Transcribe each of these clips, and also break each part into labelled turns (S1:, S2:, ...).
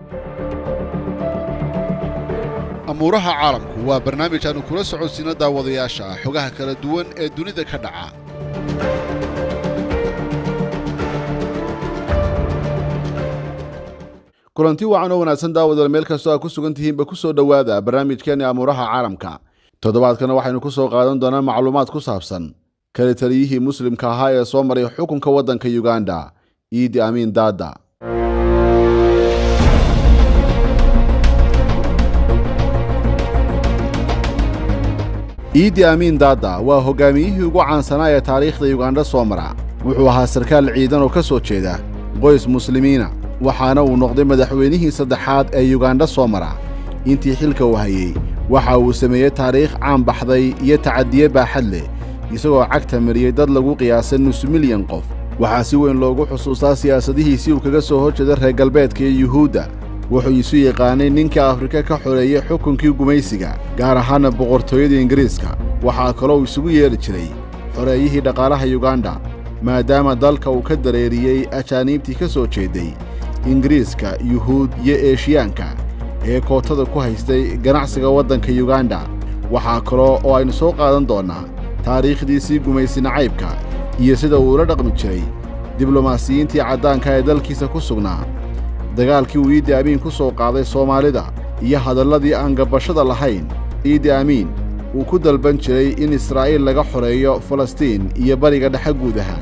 S1: amuuraha caalamku waa barnaamij aanu kula socodsiino daawadayaasha xogaha kala duwan ee dunida ka dhaca kulanti wacan oo wanaagsan daawadal meel kastoo aad ku sugan tihiinba ku soo dhowaada barnaamijkeeni amuuraha caalamka toddobaadkana waxaynu ku soo qaadan doonaa macluumaad ku saabsan kala taliyihii muslimka ahaa ee soo maray xukunka waddanka yuganda iidi amiin daada iidi amiin daada waa hogaamiyihii ugu caansanaa ee taariikhda yugandha soo mara wuxuu ahaa sarkaal ciidan oo ka soo jeeda qoys muslimiina waxaana uu noqday madaxweynihii saddexaad ee yugandha soo mara intii xilka uu hayey waxa uu sameeyey taariikh caan baxday iyo tacadiye baaxad leh isagoo cagta mariyey dad lagu qiyaasay nus milyan qof waxaa si weyn loogu xusuustaa siyaasadihiisii uu kaga soo horjeeda reer galbeedka iyo yuhuudda wuxuu isu yaqaanay ninka afrika ka xoreeyey xukunkii gumaysiga gaar ahaana boqortooyada ingiriiska waxaa kaloo isugu yeedhi jiray xoreeyihii dhaqaalaha yuganda maadaama dalka uu ka dareeriyey ajaaniibtii ka soo jeeday ingiriiska yuhuud iyo eeshiyaanka ee kootada ku haystay ganacsiga waddanka yuganda waxaa kaloo oo aynu soo qaadan doonnaa taariikhdiisii gumaysi nacaybka iyo sida uu ula dhaqmi jiray diblomaasiyiintii caddaanka ee dalkiisa ku sugnaa dagaalkii uu iidi amiin ku soo qaaday soomaalida iyo hadalladii aan gabashada lahayn iidi amiin uu ku dalban jiray in israa'iil laga xoreeyo falastiin iyo bariga dhexe guud ahaan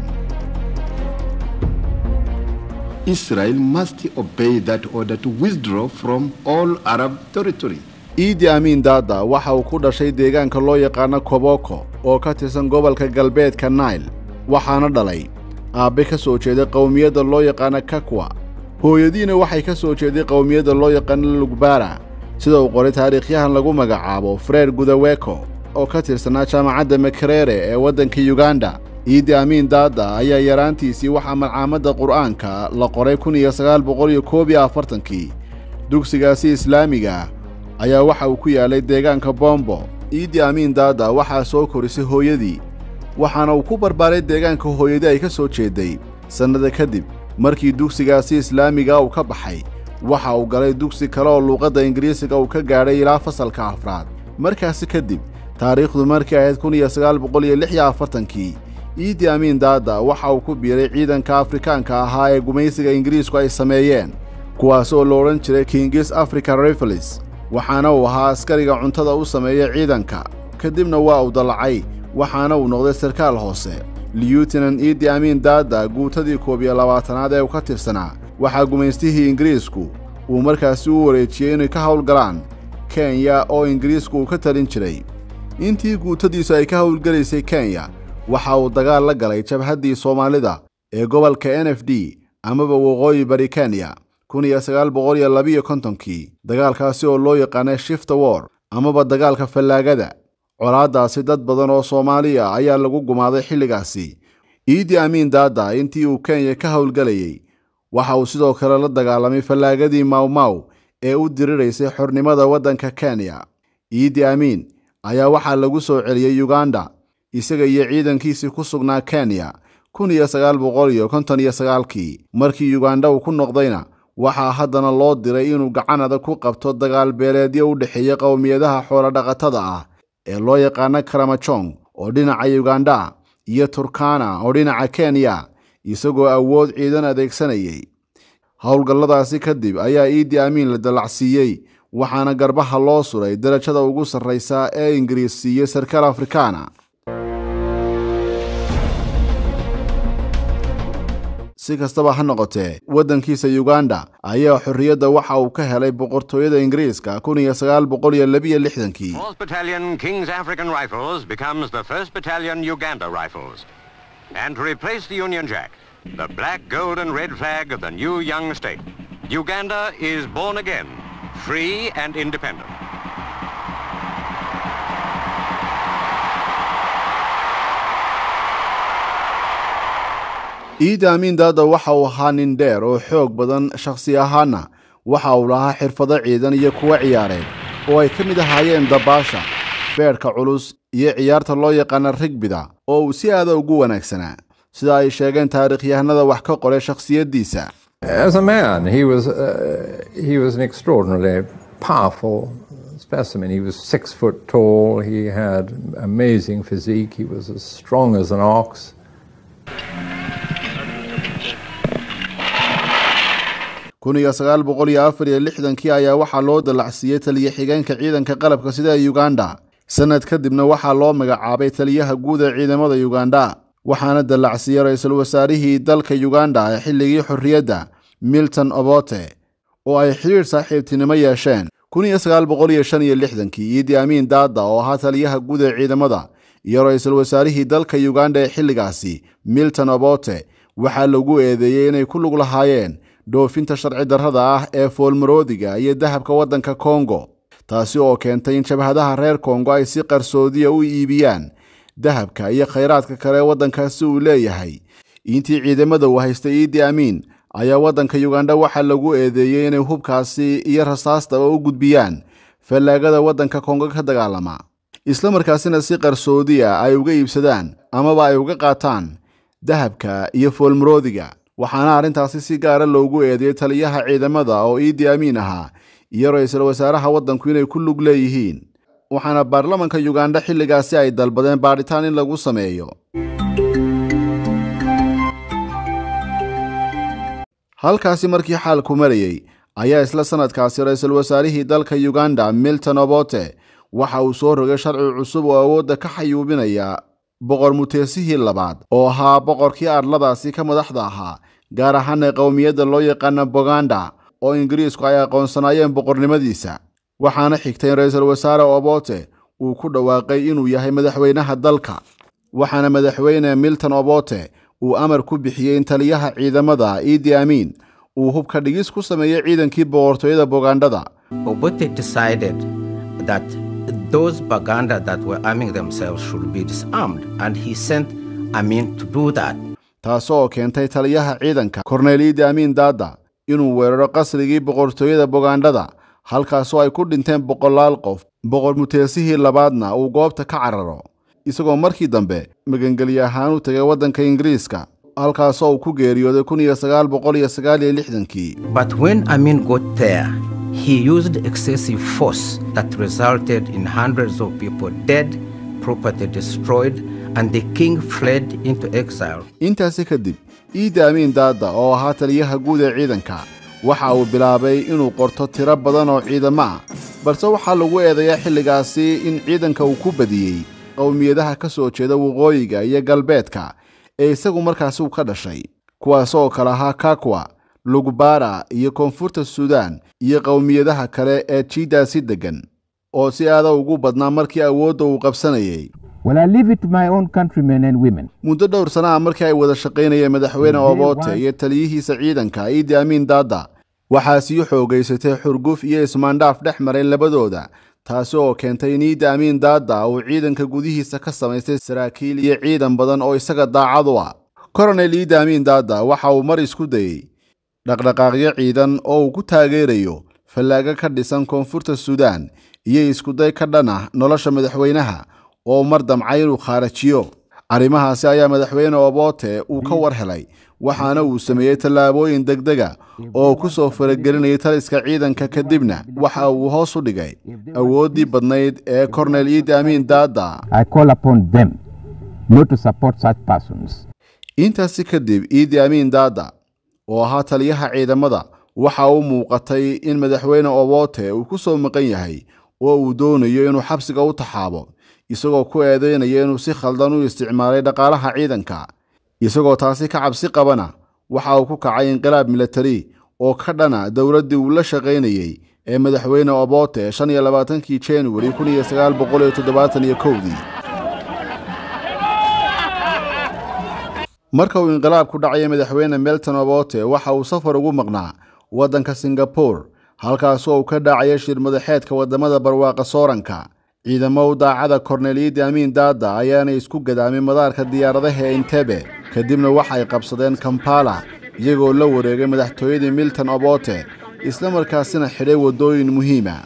S2: Israel must obey that order to withdraw from all Arab territory.
S1: iidi amiin daada waxa uu ku dhashay deegaanka loo yaqaano koboko oo ka tirsan gobolka galbeedka nail waxaana dhalay aabbe ka soo jeeday qowmiyadda loo yaqaano kakwa hooyadiina waxay ka soo jeeday qowmiyadda loo yaqaano lugbara sida uu qoray taariikhyahan lagu magacaabo freer gudaweko oo ka tirsanaa jaamacadda makerere ee waddanka yuganda iidi amiin daada ayaa yaraantiisii waxaa malcaamadda qur'aanka la qoray kun iyo sagaal boqol iyo koob iyo afartankii dugsigaasi islaamiga ayaa waxa uu ku yaalay deegaanka bombo iidi amiin daada waxaa soo korisay hooyadii waxaana uu ku barbaaray deegaanka hooyadii ay ka soo jeeday sannada kadib markii dugsigaasi islaamiga uu ka baxay waxa uu galay dugsi kale oo luuqadda ingiriisiga uu ka gaadhay ilaa fasalka afraad markaasi kadib taariikhdu markii ahayd kun iyo sagaal boqol iyo lix iyo afartankii iidi amiin daada waxa uu ku biiray ciidanka afrikaanka ahaa ee gumaysiga ingiriisku ay sameeyeen kuwaas oo la odhan jiray kingis africa rifles waxaana uu ahaa askariga cuntada u sameeya ciidanka kadibna waa uu dallacay waxaana uu noqday sarkaal hoose liyuutinan iidi amiin daada guutadii koob iyo labaatanaad ee uu ka tirsanaa waxaa gumaystihii ingiriisku uu markaasi u wareejiyey inay ka howlgalaan kenya oo ingiriisku uu ka talin jiray intii guutadiisu ay ka howlgelaysay kenya waxa uu dagaal la galay jabhaddii soomaalida ee gobolka n f d amaba waqooyi bari kenya kun iyo sagaal boqol iyo labiyo kontonkii dagaalkaasi oo loo yaqaanay shifta war amaba dagaalka fallaagada colaaddaasi dad badan oo soomaaliya ayaa lagu gumaaday xilligaasi iidi amiin daada intii uu kenya ka howlgelayey waxa uu sidoo kale la dagaalamay fallaagadii mawmaw ee u diriraysay xornimada waddanka kenya iidi amiin ayaa waxaa lagu soo celiyey yuganda isaga iyo ciidankiisii ku sugnaa kenya kun iyo sagaal boqol iyo konton iyo sagaalkii markii yuganda uu ku noqdayna waxaa haddana loo diray inuu gacan adag ku qabto dagaal beeleedyo u dhexeeya qowmiyadaha xoolodhaqatada ah ee loo yaqaano karamajong oo dhinaca yuganda iyo turkana oo dhinaca kenya isagoo awood ciidan adeegsanayay howlgalladaasi kadib ayaa iidi amiin la dallacsiiyey waxaana garbaha loo suray darajada ugu sarraysa ee ingiriis siiyey sarkaal afrikaana si kastaba ha noqotee waddankiisa yuganda ayaa xorriyadda waxa uu ka helay boqortooyada ingiriiska kun iyo sagaal boqol iyo labiyo lixdankii
S3: 4th Battalion King's African Rifles becomes the 1st Battalion Uganda Rifles. And to replace the Union Jack, the black, gold and red flag of the new young state, Uganda is born again, free and independent.
S1: iidi amiin daada waxa uu ahaa nin dheer oo xoog badan shakhsi ahaana waxa uu lahaa xirfado ciidan iyo kuwo ciyaareed oo ay ka mid ahaayeen dabaasha feedhka culus iyo ciyaarta loo yaqaana rigbida oo uu si aada ugu wanaagsanaa sida ay sheegeen taariikhyahanada wax ka qoray shakhsiyaddiisa
S4: As a man, he was, uh, he was an extraordinarily powerful specimen. He was six foot tall, he had amazing physique, he was as strong as an ox.
S1: kun iyo sagaal boqol iyo afar iyo lixdankii ayaa waxaa loo dallacsiiyey taliya xigeenka ciidanka qalabka sida ee uganda sanad kadibna waxaa loo magacaabay taliyaha guud ee ciidamada uganda waxaana dallacsiiyey ra-iisul wasaarihii dalka uganda ee xilligii xorriyadda milton obote oo ay xidhiidh saaxiibtinimo yeesheen kun iyo sagaal boqol iyo shan iyo lixdankii iidi amiin daada oo ahaa taliyaha guud ee ciidamada iyo ra-iisul wasaarihii dalka uganda ee xilligaasi milton obote waxaa lagu eedeeyey inay ku lug lahaayeen dhoofinta sharci darrada ah ee foolmaroodiga iyo dahabka waddanka kongo taasi oo keentay in jabhadaha reer kongo ay si qarsoodiya u iibiyaan dahabka iyo khayraadka kale ee waddankaasi uu leeyahay intii ciidamada uu haystay iidi amiin ayaa waddanka uganda waxaa lagu eedeeyey inay hubkaasi iyo rasaastaba u gudbiyaan fallaagada waddanka kongo ka dagaalama islamarkaasina si qarsoodiya ay uga iibsadaan amaba ay uga qaataan dahabka iyo foolmaroodiga waxaana arrintaasi si gaara loogu eedeeyey taliyaha ciidamada oo iidi amiin ahaa iyo ra-iisul wasaaraha waddanku inay ku lug leeyihiin waxaana baarlamanka uganda xilligaasi ay dalbadeen baadhitaan in lagu sameeyo halkaasi markii xaalku marayey ayaa isla sanadkaasi ra-iisul wasaarihii dalka uganda milton obote waxa uu soo rogay sharci cusub oo awoodda ka xayuubinaya boqor muteesihii labaad oo ahaa boqorkii arladaasi ka madaxda ahaa gaar ahaana qowmiyadda loo yaqaana boganda oo ingiriisku ay aqoonsanaayeen boqornimadiisa waxaana xigtay in ra-iisul wasaare obote uu ku dhawaaqay inuu yahay madaxweynaha dalka waxaana madaxweyne milton obote uu amar ku bixiyey in taliyaha ciidamada iidi amiin uu hubka dhigis ku sameeyey ciidankii boqortooyada bogandhada
S5: Obote decided that those Baganda that were arming themselves should be disarmed, and he sent Amin to do that.
S1: taasoo keentay taliyaha ciidanka korneyl iidi amiin daada inuu weeraro qasrigii boqortooyada bogandhada halkaasoo ay ku dhinteen boqolaal qof boqor muteesihii labaadna uu goobta ka cararo isagoo markii dambe magangelye ahaan u tegay waddanka ingiriiska halkaasoo uu ku geeriyooday kun iyo sagaal boqol iyo sagaal iyo lixdankii
S5: But when Amin got there, he used excessive force that resulted in hundreds of people dead, property destroyed, and the king fled into exile.
S1: intaasi kadib iidi amiin daada oo ahaa taliyaha guud ee ciidanka waxa uu bilaabay inuu qorto tiro badan oo ciidamo ah balse waxaa lagu eedeeyaa xilligaasi in ciidanka uu ku badiyey qowmiyadaha ka soo jeeda waqooyiga iyo galbeedka ee isagu markaasi uu ka dhashay kuwaas oo kale ahaa kakwa lugbara iyo koonfurta suudaan iyo qowmiyadaha kale ee jiidaasi deggan oo si aada ugu badnaa markii awoodda uu qabsanayay
S6: Well, I leave it to my own countrymen and women.
S1: muddo dhowr sana ah markii ay wada shaqaynayeen madaxweyne obote iyo taliyihiisa ciidanka iidi amiin daada waxaa sii xoogaysatay xurguf iyo ismaandhaaf dhex maray labadooda taasi oo keentay in iidi amiin daada uu ciidanka gudihiisa ka samaystay saraakiil iyo ciidan badan oo isaga daacad u ah koronel iidi amiin daada waxa uu mar isku dayey dhaqdhaqaaqyo ciidan oo uu ku taageerayo fallaago ka dhisan koonfurta suudaan iyo iskuday ka dhan ah nolosha madaxweynaha oo mar damcay inuu khaarajiyo arrimahaasi ayaa madaxweyne obote uu ka war helay waxaana uu sameeyey tallaabooyin degdega oo ku soo faragelinayay taliska ciidanka kadibna waxa uu hoos u dhigay awooddii badnayd ee kornel iidi amiin daada
S6: I call upon them not to support such persons.
S1: intaasi kadib iidi amiin daada oo ahaa taliyaha ciidamada waxa uu muuqatay in madaxweyne obote uu ku soo maqan yahay oo uu doonayo inuu xabsiga u taxaabo isagoo ku eedeynaya inuu si khaldan u isticmaalay dhaqaalaha ciidanka isagoo taasi ka cabsi qabana waxa uu ku kacay inqilaab milatari oo ka dhana dowladdii uu la shaqaynayey ee madaxweyne obote shan iyo labaatankii januari kun iyo sagaal boqol iyo toddobaatan iyo kowdii marka uu inqilaabku dhacaya madaxweyne melton obote waxa uu safar ugu maqnaa waddanka singabore halkaasoo uu ka dhacaya shir madaxeedka waddamada barwaaqa sooranka ciidamo u daacada kornel iidi amiin daada ayaana isku gadaamay madaarka diyaaradaha ee intebe kadibna waxay qabsadeen kampala iyagoo la wareegay madaxtooyadii milton obote isla markaasina xidhay waddooyin muhiima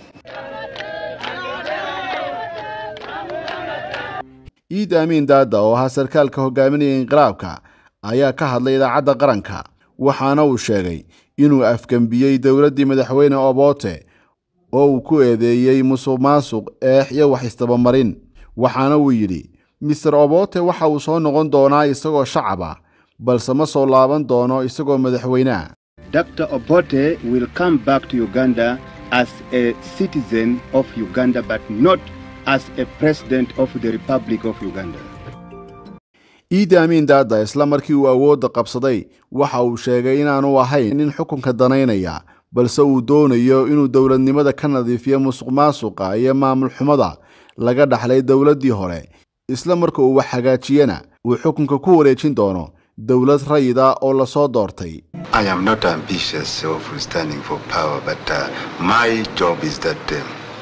S1: iidi amiin daada oo ahaa sarkaalka hogaaminaya inqilaabka ayaa ka hadlay idaacadda qaranka waxaana uu sheegay inuu afgembiyey dowladdii madaxweyne obote oo uu ku eedeeyey musuq maasuq eex iyo wax isdabamarin waxaana uu yidhi mister obote waxa uu soo noqon doonaa isagoo shacab ah balse ma soo laaban doono isagoo madaxweyneah
S2: Dr. Obote will come back to Uganda as a citizen of Uganda, but not as a president of the Republic of Uganda.
S1: iidi amiin daada isla markii uu awoodda qabsaday waxa uu sheegay inaanu ahayn nin xukunka danaynaya balse uu doonayo inuu dowladnimada ka nadiifiyo musuq maasuqa iyo maamul xumada laga dhaxlay dowladdii hore isla marka uu wax hagaajiyana uu xukunka ku wareejin doono dowlad rayida oo lasoo doortay
S7: I am not ambitious of standing for power, but uh, my job is that um,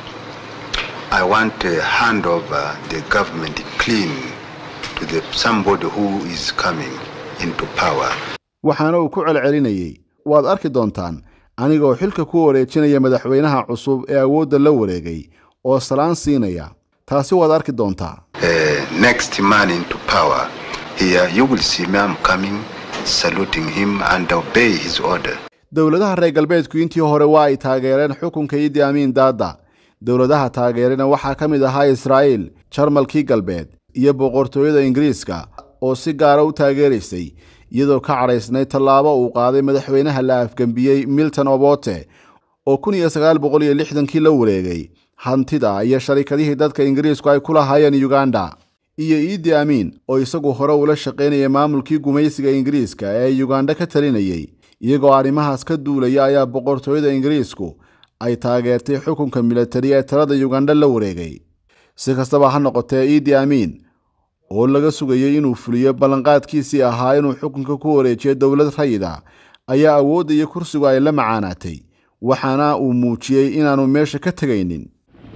S7: I want to hand over the government clean to the, somebody who is coming into power.
S1: waxaana uu ku celcelinayey waad arki doontaan anigoo xilka ku wareejinaya madaxweynaha cusub ee awoodda la wareegay oo salaan siinaya taasi waad arki doontaa
S7: Uh, next man into power, here you will see me. I'm coming, saluting him and obey his order.
S1: dowladaha reer galbeedku intii hore waa ay taageereen xukunka iidi amiin daada dowladaha taageerena waxaa ka mid ahaa israa'iil jarmalkii galbeed iyo boqortooyada ingiriiska oo si gaara u taageeraysay iyadoo ka cadhaysnay tallaabo uu qaaday madaxweynaha la afgembiyey milton obote oo kun iyo sagaal boqol iyo lixdankii la wareegay hantida iyo sharikadihii dadka ingiriisku ay ku lahaayeen uganda iyo iidi amiin oo isagu hore ula shaqaynayay maamulkii gumaysiga ingiriiska ee uganda ka talinayey iyagoo arrimahaas ka duulaya ayaa boqortooyada ingiriisku ay taageertay xukunka militari ee talada uganda la wareegay si kastaba ha noqotee iidi amiin oo laga sugayey inuu fuliyo ballanqaadkiisii ahaa inuu xukunka ku wareejiyo dowlad rayida ayaa awoodda iyo kursigu ay la macaanaatay waxaana uu muujiyey inaanu meesha ka tegaynin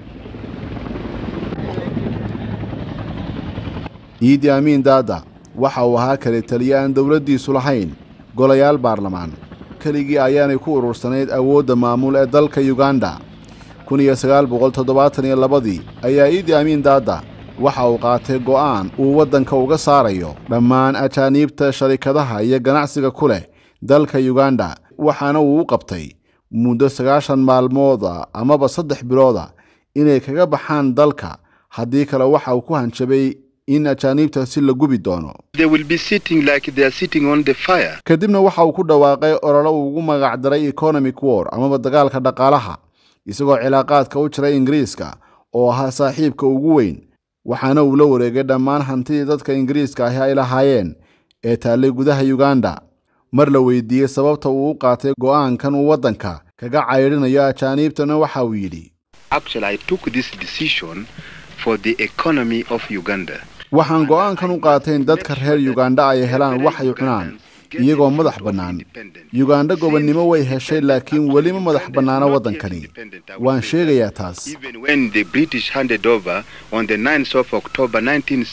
S1: iidi amiin daada waxa uu ahaa kale taliye aan dowladdiisu lahayn golayaal baarlamaan keligii ayaanay ku urursanayd awoodda maamul ee dalka uganda kun iyo sagaal boqol toddobaatan iyo labadii ayaa iidi amiin daada waxa uu qaatay go'aan uu waddanka uga saarayo dhammaan ajaaniibta sharikadaha iyo ganacsiga ku leh dalka uganda waxaana uu u qabtay muddo sagaashan maalmooda amaba saddex bilooda inay kaga baxaan dalka haddii kale waxa uu ku hanjabay in ajaaniibtaasi la gubi doono
S7: They will be sitting like they are sitting on the fire.
S1: kadibna waxa uu ku dhawaaqay ololo uu ugu magacdaray economic war amaba dagaalka dhaqaalaha isagoo cilaaqaadka u jiray ingiriiska oo ahaa saaxiibka ugu weyn waxaana uu la wareegay dhammaan hantidii dadka ingiriiska ahi ay lahaayeen ee taallay gudaha uganda mar la weydiiyey sababta uu u qaatay go'aankan uu waddanka kaga caydhinayo ajaaniibtana waxa uu yidhi
S7: Actually, I took this decision for the economy of Uganda.
S1: waxaan go'aankan u qaatay in dadka reer uganda ay helaan wax ay cunaan iyagoo madax bannaan uganda gobonnimo way heshay laakiin weli ma madax bannaana waddankani waan sheegayaa taas
S7: Even when the British handed over on the 9th of October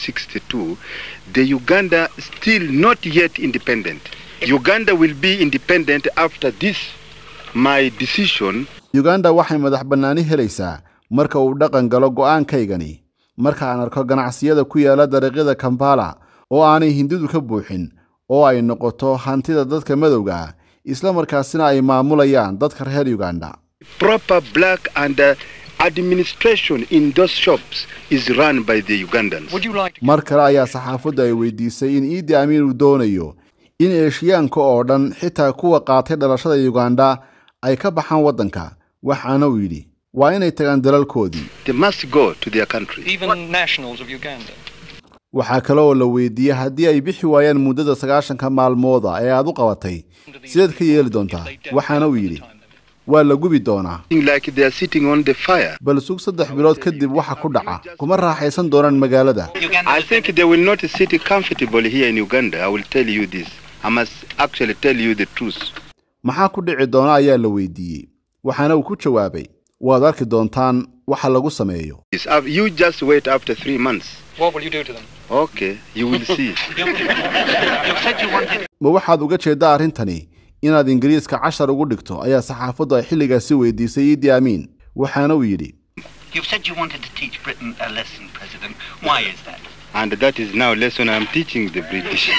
S7: 1962, the Uganda still not yet independent. Uganda will be independent after this, my decision.
S1: uganda waxay madax bannaani helaysaa marka uu dhaqan galo go'aankaygani marka aan arko ganacsiyada ku yaala dariiqyada kampala oo aanay hindidu ka buuxin oo ay noqoto hantida dadka madowga ah isla markaasina ay maamulayaan dadka reer uganda
S7: Proper black and uh, administration in those shops is run by the Ugandans.
S1: mar kale ayaa saxaafaddu ay weydiisay in iidi amiin uu doonayo in eeshiyaanka oo dhan xitaa kuwa qaatay dhalashada uganda ay ka baxaan waddanka waxaana uu yidhi waa inay tagaan dalalkoodii
S7: They must go to their country.
S8: even nationals of Uganda.
S1: waxaa kale oo la weydiiyey haddii ay bixi waayaan muddada sagaashanka maalmooda ee aad u qabatay sideed ka yeeli doontaa waxaana uu yidhi waa la gubi doonaa
S7: Like they are sitting on the fire.
S1: bal sug saddex bilood kadib waxa ku dhaca kuma raaxaysan doonaan magaalada
S7: I think they will not sit comfortable here in Uganda. I will tell you this. I must actually tell you the truth.
S1: maxaa ku dhici doona ayaa la weydiiyey waxaana uu ku jawaabay waad arki doontaan waxa lagu sameeyo
S7: Yes, uh, You just wait after three months.
S8: What will you do to them?
S7: Okay, you will see.
S1: ma waxaad uga jeeddaa arrintani inaad ingiriiska cashar ugu dhigto ayaa saxaafaddu ay xilligaasi weydiisay iidi amiin waxaana uu yidhi
S9: You've said you wanted to teach Britain a lesson, President. Why is that?
S7: And that is now lesson I'm teaching the British.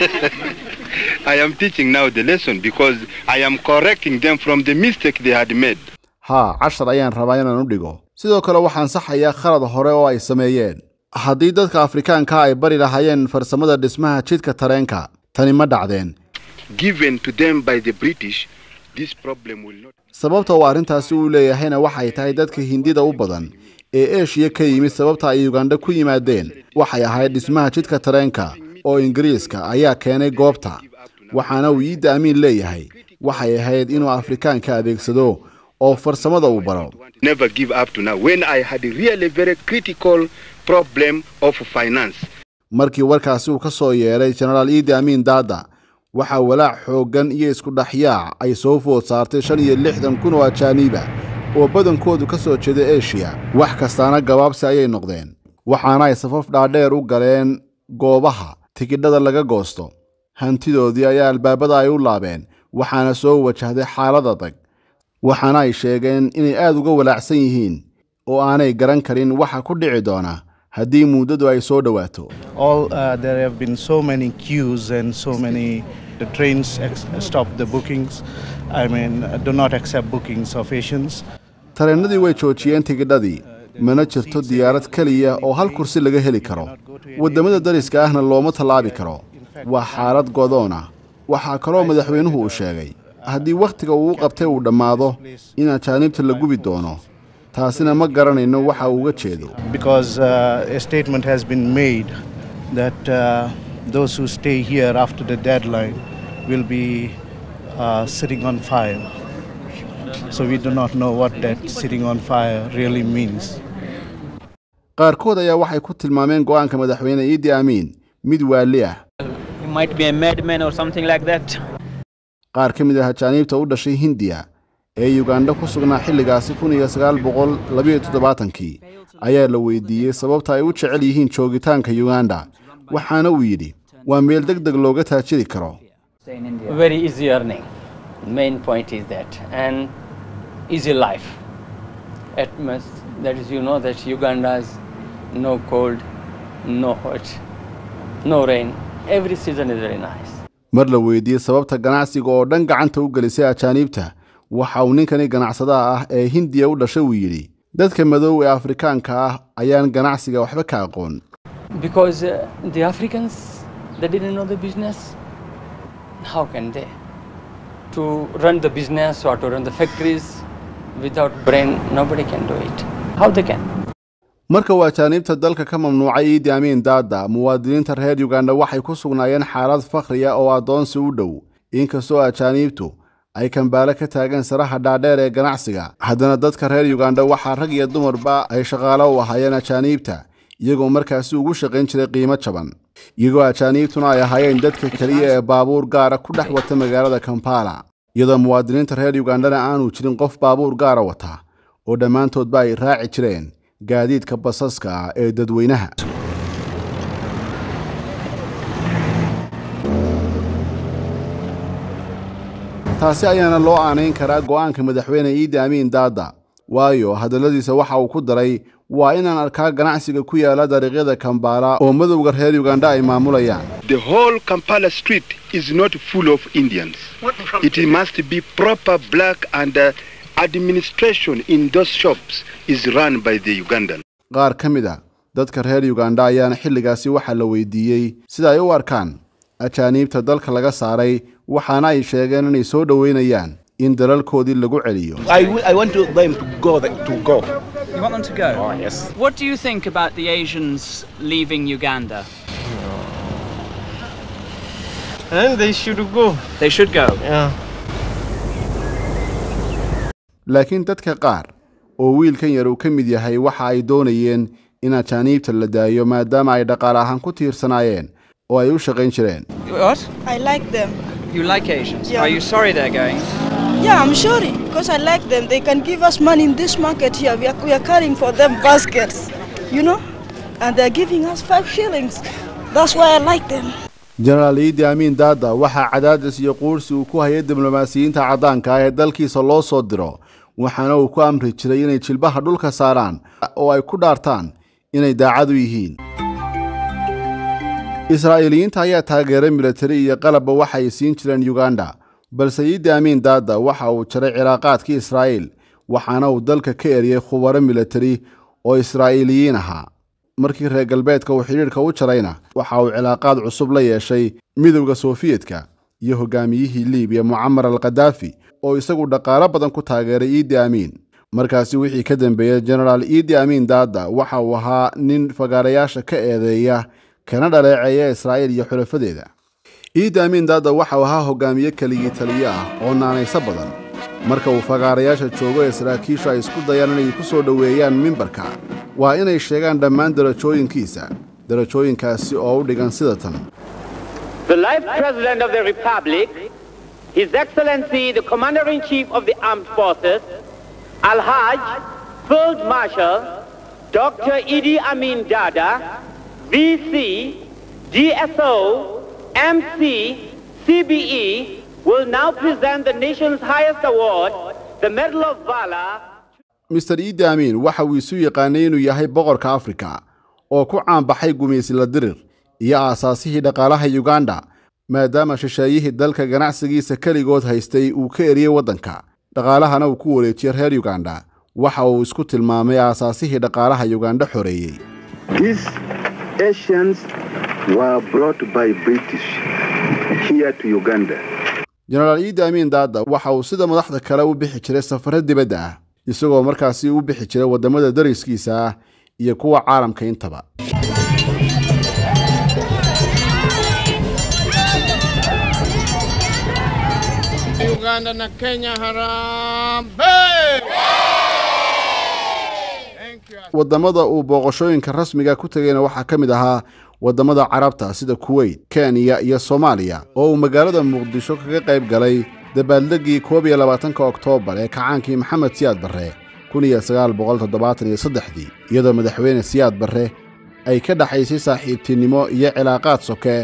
S7: I am teaching now the lesson because I am correcting them from the mistake they had made.
S1: haa cashar ayaan rabaa inaan u dhigo sidoo kale waxaan saxayaa khalad hore oo ay sameeyeen haddii dadka afrikaanka ay bari lahaayeen farsamada dhismaha jidka tareenka tani ma dhacdeen
S7: Given to them by the British, this problem will not.
S1: sababta uu arrintaasi u leeyahayna waxay tahay dadka hindida u badan ee eeshiya ka yimid sababta ay ugandha ku yimaadeen waxay ahayd dhismaha jidka tareenka oo ingiriiska ayaa keenay goobta waxaana uu iidda amiin leeyahay waxay ahayd inuu afrikaanka adeegsado oo farsamada uu baro
S7: Never give up to now. When I had a really very critical problem of finance,
S1: markii warkaasi uu ka soo yeedhay jenaraal iidi amiin daada waxaa walaac xooggan iyo isku dhexyaac ay soo food saartay shan iyo lixdan kun oo ajaaniiba oo badankoodu ka soo jeeda eshiya wax kastaana gabaabsi ayay noqdeen waxaana ay safaf dhaadheer u galeen goobaha tigidhada laga goosto hantidoodii ayaa albaabada ay u laabeen waxaana soo wajahday xaalad adag waxaana ay sheegeen inay aad uga walaacsan yihiin oo aanay garan karin waxa ku dhici doona haddii muddadu ay soo dhowaato
S9: all uh, there have been so many queues and so many the trains ex- stop the bookings i mean uh, do not accept bookings of asians
S1: tareennadii way joojiyeen tigidhadii mana jirto diyaarad keliya oo hal kursi laga heli karo waddamada dariska ahna looma tallaabi karo waa xaalad godoon ah waxaa kaloo madaxweynuhu uu sheegay haddii wakhtiga uu u qabtay uu dhammaado in ajaanibta la gubi doono taasina ma garanayno waxa uu uga jeedo
S9: because uh, a statement has been made that uh, those who stay here after the deadline will be uh, sitting on fire so we do not know what that sitting on fire really means
S1: qaarkood ayaa waxay ku tilmaameen go'aanka madaxweyne iidi amiin mid waali ah
S10: He might be a madman or something like that.
S1: qaar ka mid ah ajaaniibta u dhashay hindiya ee yugandha ku sugnaa xilligaasi kun iyo sagaal boqol labayo toddobaatankii ayaa la weydiiyey sababta ay u jecel yihiin joogitaanka yuganda waxaana uu yidhi waa meel deg deg looga taajiri karo
S10: Very easy earning. Main point is that. And easy life. At most, that is, you know that Uganda has no cold, no hot, no rain. Every season is very nice.
S1: mar la weydiiyey sababta ganacsiga oo dhan gacanta u gelisay ajaaniibta waxa uu ninkani ganacsadaha ah ee hindiya u dhashay uu yidhi dadka madow ee afrikaanka ah ayaan ganacsiga waxba ka aqoon
S10: Because uh, the Africans, they didn't know the business. How can they? To run the business or to run the factories without brain, nobody can do it. How they can?
S1: marka uu ajaaniibta dalka ka mamnuucay iidi amiin daada muwaadiniinta reer yuganda waxay ku sugnaayeen xaalad fakhriya oo addoonsi u dhow inkastoo ajaaniibtu ay kambaale ka taageen saraha dhaadheer ee ganacsiga haddana dadka reer yuganda waxaa rag iyo dumarba ay shaqaalo u ahaayeen ajaaniibta iyagoo markaasi ugu shaqayn jiray qiimo jaban iyagoo ajaaniibtuna ay ahaayeen dadka keliya ee baabuur gaara ku dhex wata magaalada kampala iyadoo muwaadiniinta reer yugandana aanu jirin qof baabuur gaara wata oo dhammaantoodba ay raaci jireen gaadiidka basaska ah ee dadweynaha taasi ayaana loo aanayn karaa go'aanka madaxweyne iidi amiin daada waayo hadalladiisa waxa uu ku daray waa inaan arkaa ganacsiga ku yaala dariiqyada kambaala oo madowga reer yuganda ay maamulayaan
S7: The whole Kampala street is not full of Indians. It must be proper black and uh, administration in those shops is run by the Ugandan.
S1: qaar ka mid a dadka reer yuganda ayaana xilligaasi waxaa la weydiiyey sida ay u arkaan ajaaniibta dalka laga saaray waxaana ay sheegeen inay soo dhoweynayaan in dalalkoodii lagu celiyo
S11: I, w- I want to, them to go th- to go.
S12: You want them to go?
S11: Oh, yes.
S12: What do you think about the Asians leaving Uganda?
S11: And they should go.
S12: They should go.
S11: Yeah.
S1: laakiin dadka qaar oo wiilkan yar uu ka mid yahay waxa ay doonayeen in ajaaniibta la daayo maadaama ay dhaqaale ahaan ku tiirsanaayeen oo ay u shaqayn jireen
S12: What?
S13: I like them.
S12: You like Asians?
S13: Yeah.
S12: Are you sorry they're going?
S13: Yeah, I'm sorry because I like them. They can give us money in this market here. We are, we are carrying for them baskets, you know, and they're giving us five shillings. That's why I like them.
S1: jenaraal iidi amiin daada waxaa cadaadis iyo quursi uu ku hayay diblomaasiyiinta caddaanka ah ee dalkiisa loo soo diro waxaana uu ku amri jiray inay jilbaha dhulka saaraan oo ay ku dhaartaan inay daacad u yihiin israa'iiliyiinta ayaa taageeray militari iyo qalabba waxay siin jireen yuganda balse iidi amiin daada waxa uu jaray cilaaqaadkii israa'iil waxaana uu dalka ka eriyey khubaro militari oo israa'iiliyiin ahaa markii reer galbeedka uu xidhiidhka u jarayna waxa uu cilaaqaad cusub la yeeshay midowda sofiyetka iyo hogaamiyihii liibiya mucamar al kadaafi oo isagu dhaqaalo badan ku taageeray iidi amiin markaasi wixii ka dambeeyey genaraal iidi amiin daada waxa uu ahaa nin fagaarayaasha ka eedeeya kana dhaleeceeya israa'iil iyo xulafadeeda iidi amiin daada waxa uu ahaa hogaamiye keligii taliye ah oo naanayso badan marka uu fagaarayaasha joogo ee saraakiishu ay isku dayaan inay ku soo dhoweeyaan mimbarka waa inay sheegaan dhammaan darajooyinkiisa darajooyinkaasi oo u dhigan sida tan
S14: The life President of the Republic, His Excellency the Commander-in-Chief of the Armed Forces, Al-Hajj Field Marshal Dr. Idi Amin Dada, VC, DSO, MC, CBE, will now present the nation's highest award, the Medal of Valor,
S1: mister iidi amiin waxa uu isu yaqaanay inuu yahay boqorka afrika oo ku caanbaxay gumaysila dirir iyo aasaasihii dhaqaalaha yuganda maadaama shisheeyihii dalka ganacsigiisa keligood haystay uu ka eriyey waddanka dhaqaalahana uu ku wareejiyey reer yuganda waxa uu isku tilmaamay aasaasihii dhaqaalaha yuganda xoreeyey
S2: These Asians were brought by British here to Uganda.
S1: jenaraal iidi amiin daada waxa uu sida madaxda kale u bixi jiray safaro dibadda ah isagoo markaasi u bixi jiray waddamada dariskiisa ah iyo kuwa caalamka intaba
S15: Uganda na Kenya harambee!
S1: waddamada uu booqashooyinka rasmiga ku tegayna waxaa ka mid ahaa waddamada carabta sida kuweyt kenya iyo soomaaliya oo uu magaalada muqdisho kaga qayb galay dabaaldegii koob iyo labaatanka oktoobar ee kacaankii maxamed siyaad barre kun iyo sagaal boqol toddobaatan iyo saddexdii iyadoo madaxweyne siyaad barre ay ka dhaxaysay saaxiibtinimo iyo cilaaqaad soke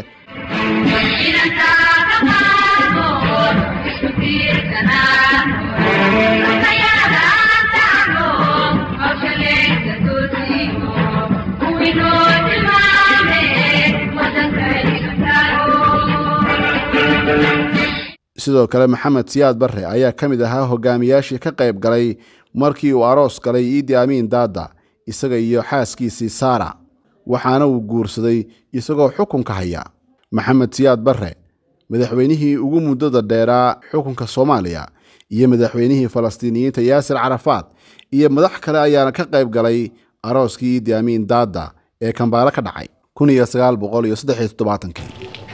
S1: sidoo kale maxamed siyaad barre ayaa ka mid ahaa hogaamiyaashii ka qayb galay markii uu aroos galay iidi amiin daada isaga iyo xaaskiisii saara waxaana uu guursaday isagoo xukunka haya maxamed siyaad barre madaxweynihii ugu muddada dheeraa xukunka soomaaliya iyo madaxweynihii falastiiniyiinta yaasir carafaad iyo madax kale ayaana ka qayb galay arooskii iidi amiin daada ee kambaalo ka dhacay kun iyo sagaal boqol iyo saddex iyo toddobaatankii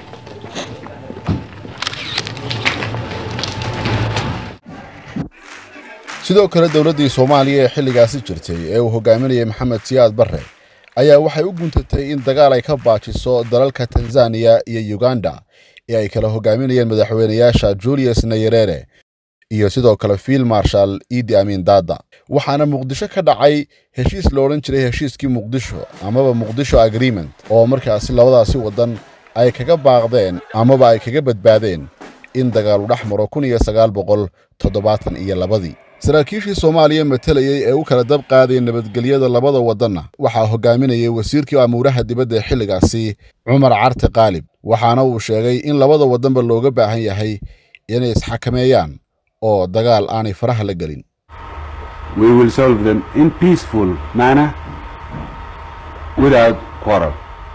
S1: sidoo kale dowladdii soomaaliya ee xilligaasi jirtay ee uu hogaaminayay maxamed siyaad barre ayaa waxay u guntatay in dagaal ay ka baajiso dalalka tanzaniya iyo yuganda ee ay kala hogaaminayeen madaxweynayaasha julius nayerere iyo sidoo kale field marshal iidi amiin daada waxaana muqdisho ka dhacay heshiis lo odhan jiray heshiiskii muqdisho amaba muqdisho agreement oo markaasi labadaasi waddan ay kaga baaqdeen amaba ay kaga badbaadeen in dagaalu dhex maro kun iyo sagaal boqol toddobaatan iyo labadii saraakiishii soomaaliya matalayey ee u kala dab qaadaya nabadgelyada labada waddanna waxaa hogaaminayay wasiirkii amuuraha dibadda ee xilligaasi cumar carte qaalib waxaana uu sheegay in labada waddanba looga baahan yahay inay isxakameeyaan oo dagaal aanay faraha la gelin
S6: We will solve them in peaceful manner without quarrel.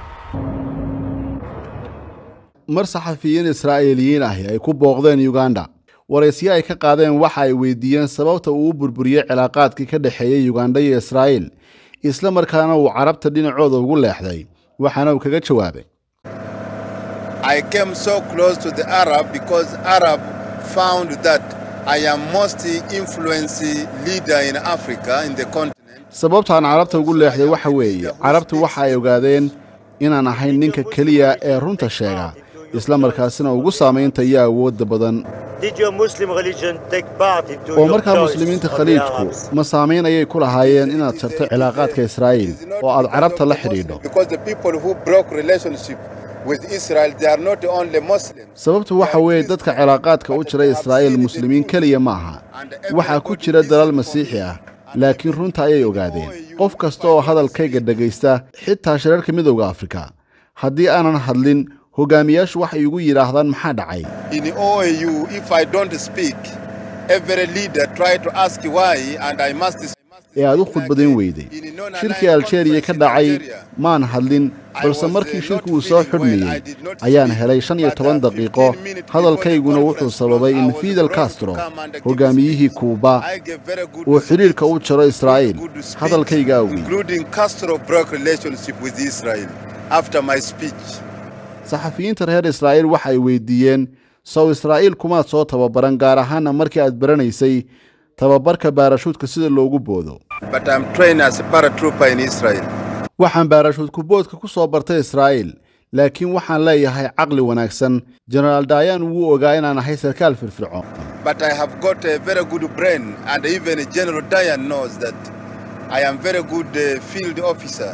S1: mar saxafiyiin israa'iiliyiin ahi ay ku booqdeen yuganda waraysyo ay ka qaadeen waxa ay weydiiyeen sababta uu u burburiyey cilaaqaadkii ka dhexeeyey yuganda iyo israa'iil isla markaana uu carabta dhinacooda ugu leexday waxaana uu kaga jawaabay
S7: I came so close to the Arab because Arab found that I am most influential leader in Africa in the continent.
S1: sababtaan carabta ugu leexday waxa weeye carabtu waxa ay ogaadeen inaan ahayn ninka keliya ee runta sheega isla markaasina ugu saamaynta iyo awoodda badan
S16: Did your Muslim religion take part into
S1: oo
S16: your
S1: markaa
S16: choice
S1: muslimiinta
S16: of the
S1: khaliijku
S16: Arabs?
S1: ma saamayn ayay ku lahaayeen inaad jarto cilaaqaadka israa'iil oo aad carabta la xidhiidho
S7: Because the people who broke relationship with Israel, they are not only Muslims.
S1: sababtu waxa weeye dadka cilaaqaadka u jira israa'iil muslimiin keliya ma aha waxaa ku jira dalal masiixi ah laakiin runta ayay ogaadeen qof kasta oo hadalkayga dhegaysta xitaa shirarka midowda afrika haddii aanan hadlin hogaamiyaashu waxay igu yidhaahdaan maxaa dhacay
S17: In OAU, if I don't speak, every leader try to ask why, and I must speak.
S1: ee aad u khudbadayn weyday shirkii aljeeriya ka dhacay maan hadlin balse markii shirku uu soo xidhmayey ayaan helay shan iyo toban daqiiqo hadalkayguna wuxuu sababay in fidel castro hogaamiyihii kuuba uu xidhiirka u jaro israa'iil hadalkayga awgeed
S17: including Castro broke relationship with Israel after my speech.
S1: saxafiyiinta reer israa'iil waxa ay weydiiyeen sow israa'iil kumaad soo tababaran gaar ahaana markii aad baranaysay tababarka baarashuudka sida loogu boodo
S17: But I'm trained as a paratrooper in Israel.
S1: waxaan baarashuudku boodka ku soo bartay israa'iil laakiin waxaan leeyahay caqli wanaagsan jenaraal dayan wuu ogaa inaan ahay sarkaal firfircoon
S17: But I have got a very good brain, and even General Dayan knows that I am very good uh, field officer.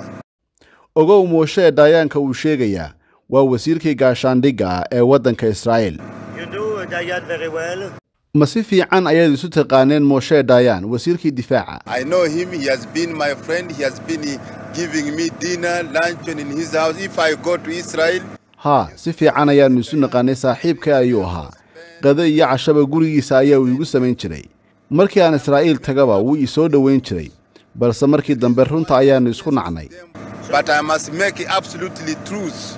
S1: ogow mooshe dayaanka uu sheegayaa waa wasiirkii gaashaandhigga ah ee waddanka israa'iil
S16: You know Dayan very well.
S1: ma si fiican ayaad isu taqaaneen mooshe dayan wasiirkii difaaca
S17: I know him. He has been my friend. He has been uh, giving me dinner, luncheon in his house. If I go to Israel,
S1: haa si fiican ayaannu isu naqaanay saaxiibka ayuu ahaa qado iyo cashaba gurigiisa ayaa uu igu samayn jiray markii aan israa'iil tagaba wuu ii soo dhowayn jiray balse markii dambe runta ayaannu isku nacnay
S17: but I must make it absolutely truth.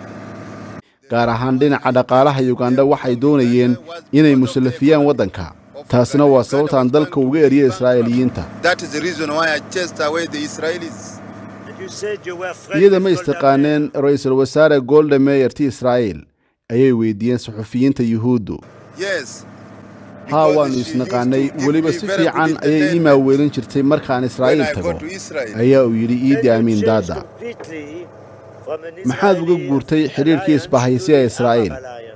S1: gaar ahaan dhinaca dhaqaalaha yugandha waxay doonayeen inay musalafiyaan waddanka taasina waa sababtaan dalka uga eriya israa'iiliyiinta
S17: That is the reason why I chased away the Israelis.
S16: You said you were friends
S1: iyada ma
S16: with Golda
S1: istaqaaneen ra'iisul wasaare golda meeyarti israa'iil ayay weydiiyeen suxufiyiinta yuhuuddu
S17: Yes.
S1: haa waannu isnaqaanay weliba si fiican ayay ii maaweelin jirtay markaan israa'iil tago ayaa uu yidhi iidi amiin daada
S16: completely from an
S1: maxaad uga guurtay xidhiirkii isbahaysiga ee israa'iil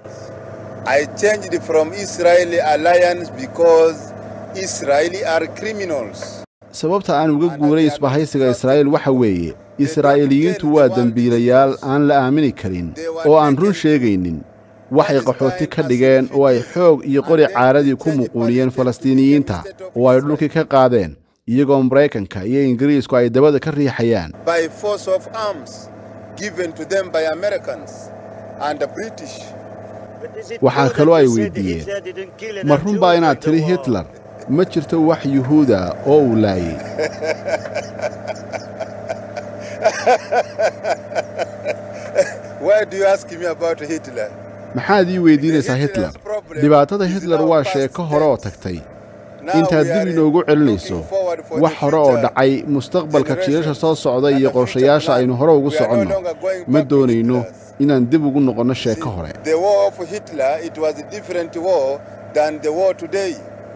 S17: I changed from Israeli alliance because Israeli are criminals.
S1: sababta aan uga guuray isbahaysiga israa'iil waxa weeye israa'iiliyiintu waa dembiilayaal aan la aamini karin oo aan run sheegaynin waxay qaxooti ka dhigeen oo ay xoog iyo qori caaradii ku muquuniyeen falastiiniyiinta oo ay dhulkii ka qaadeen iyagoo maraykanka iyo ingiriisku ay dabada ka riixayaan
S17: by force of arms given to them by Americans and the British.
S1: waxaa kaloo ay weydiiyeen ma run baa inaad tidhi hitler ma jirto wax yuhuuda oo uu laayey
S17: Why do you ask me about Hitler?
S1: maxaad ii weydiinaysaa hitler dhibaatada hitler waa sheeko hore oo tagtay intaad dib inoogu celinayso wax hore oo dhacay mustaqbalka jiilasha soo socda iyo qorshayaasha aynu hore ugu soconno ma doonayno inaan dib ugu noqonno sheeko hore
S17: The war of Hitler, it was a different war than the war today.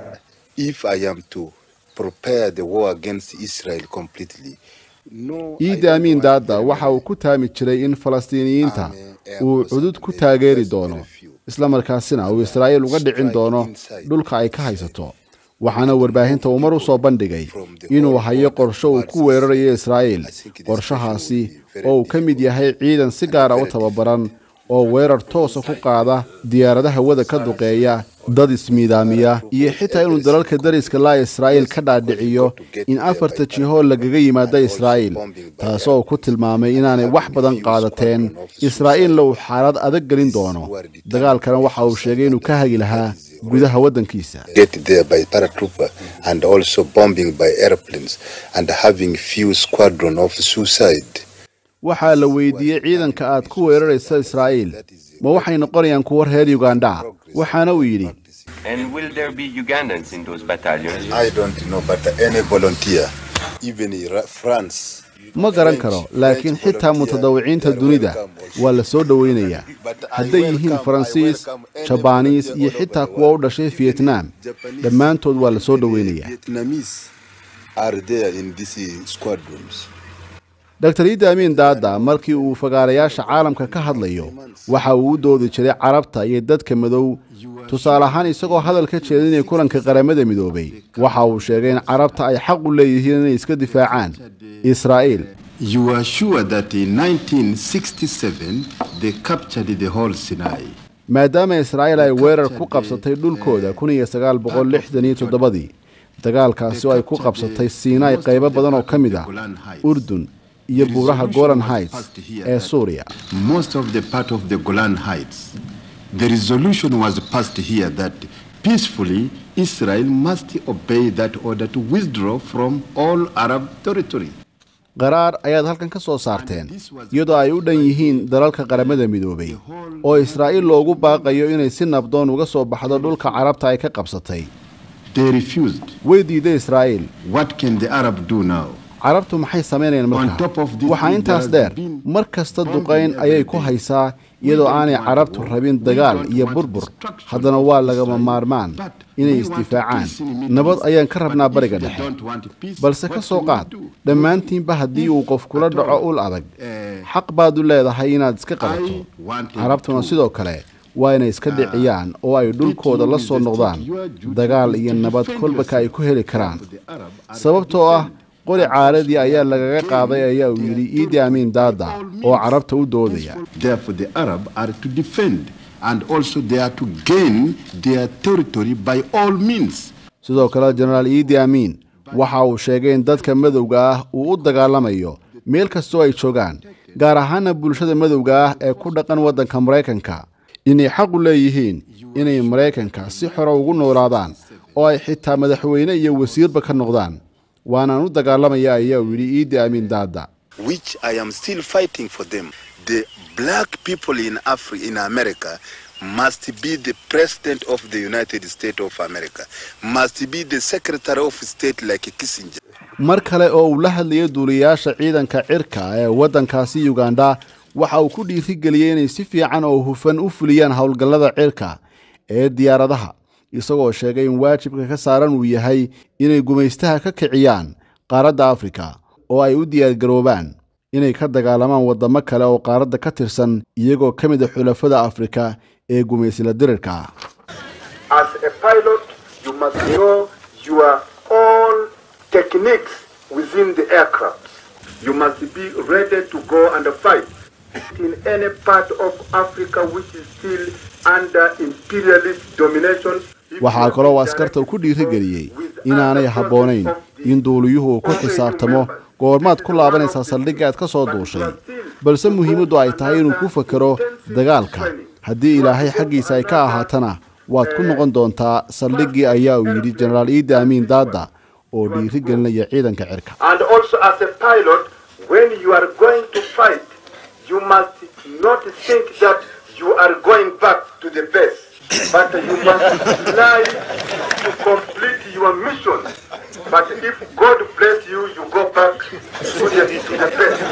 S17: If I am to prepare the war against Israel completely, no,
S1: iidi amiin daada waxa uu ku taami jiray in falastiiniyiinta uu cudud ku taageeri doono isla markaasina uu israa'iil uga dhicin doono dhulka ay ka haysato waxaana warbaahinta uu mar u soo bandhigay inuu hayo qorsho uu ku weerarayo israa'iil qorshahaasi oo uu ka mid yahay ciidan si gaara u tababaran oo weerar toosa ku qaada diyaaradaha wada ka duqeeya dad ismiidaamiya iyo xitaa inuu dalalka dariska laa israa'iil ka dhaadhiciyo in afarta jihoo lagaga yimaada israa'iil taasoo uu ku tilmaamay inaanay wax badan qaadateen israa'iilna uu xaalad adag gelin doono dagaalkana waxa uu sheegay inuu ka hagi lahaa gudaha waddankiisa
S17: get there by paratrooper and also bombing by airplanes and having few squadron of suicide.
S1: waxaa la weydiiyey ciidanka aad ku weeraraysa israa'iil ma waxay noqonayaan kuwo reer yugandha waxaana uu yidhi
S18: And will there be Ugandans in those battalions?
S17: I don't know, but any volunteer, even in Ra- France,
S1: ma garan karo laakiin xitaa mutadawiciinta dunida waa la soo dhowaynayaa hadday yihiin faransiis jabaaniis iyo xitaa kuwa u dhashay vietnam dhammaantood waa la soo dhowaynayaa
S17: Vietnamese are there in these squadrons.
S1: dr iidi amiin daada markii uu fagaarayaasha caalamka ka hadlayo waxa uu u doodi jiray carabta iyo dadka madow tusaale ahaan isagoo hadal ka jeedinaya kulanka qaramada midoobay waxa uu sheegay in carabta ay xaq u leeyihiin inay iska difaacaan israa'iil
S7: You are sure that in 1967 they captured the whole Sinai.
S1: maadaama israa'iil ay weerar ku qabsatay dhulkooda kun iyo sagaal boqol lixdan iyo toddobadii dagaalkaasi oo ay ku qabsatay siinaay qaybo badan oo ka mid ah urdun iyo buuraha golan heights ee suuriya
S17: most of the part of the Golan Heights. The resolution was passed here that peacefully Israel must obey that order to withdraw from all Arab territory.
S1: qaraar ayaad halkan ka soo saarteen iyadoo ay u dhan yihiin dalalka qaramada midoobay oo israa'iil loogu baaqayo inay si nabdoon uga soo baxdo dhulka carabta ay ka qabsatay
S17: They refused.
S1: way diiday israa'iil
S17: What can the Arab do now?
S1: carabtu maxay samaynayaan markaa waxaa intaas dheer mar kasta duqayn ayay ku haysaa iyadoo aanay carabtu rabin dagaal iyo burbur haddana waa lagama maarmaan inay isdifaacaan nabad ayaan ka rabnaa bariga dhexe balse ka soo qaad dhammaantiinba haddii uu qof kula dhaco ul adag xaq baad u leedahay inaad iska qabato carabtuna sidoo kale waa inay iska dhiciyaan oo ay dhulkooda la soo noqdaan dagaal iyo nabad kolbaka ay ku heli karaan sababtoo ah qori caaradii ayaa lagaga qaaday ayaa uu yidhi iidi amiin daada oo carabta u doodaya
S17: Therefore, the Arab are to defend and also they are to gain their territory by all means.
S1: sidoo kale jenaraal iidi amiin waxa uu sheegay in dadka madowga ah uu u dagaalamayo meel kastoo ay joogaan gaar ahaana bulshada madowga ah ee ku dhaqan waddanka maraykanka inay xaq u leeyihiin inay maraykanka si xore ugu noolaadaan oo ay xitaa madaxweyne iyo wasiirba ka noqdaan waanaan u dagaalamaya ayaa uu yidhi iidi amiin daada
S7: which I am still fighting for them. The black people in Africa, in America, must be the president of the United States of America, must be the secretary of state like Kissinger.
S1: mar kale oo uu la hadlayay duuliyayaasha ciidanka cirka ee waddankaasi yugandha waxa uu ku dhiirigeliyey inay si fiican oo hufan u fuliyaan howlgallada cirka ee diyaaradaha isagoo sheegay in waajibka ka saaran uu yahay inay gumaystaha ka kiciyaan qaaradda afrika oo ay u diyaargaroobaan inay ka dagaalamaan waddamo kale oo qaaradda ka tirsan iyagoo ka mid a xulafada afrika ee gumaysla dirirka ah
S19: As a pilot, you must know your own techniques within the aircraft. You must be ready to go and fight in any part of Africa which is still under imperialist domination.
S1: waxaa kaloo askarta uu ku dhiirigeliyey inaanay habboonayn in duuliyuhu uu ku xisaabtamo goormaad ku laabanaysaa saldhigga aad ka soo duushay balse muhiimaddu ay tahay inuu ku fakero dagaalka haddii ilaahay xaggiisa ay ka ahaatana waad ku noqon doontaa saldhiggii ayaa uu yidhi jenaraal iidi amiin daada oo dhiirigelinaya ciidanka cirka
S19: And also as a pilot, when you are going to fight, you must not think that you are going back to the base, but you must fly to complete your mission. But if God bless you, you go back to the, to the base.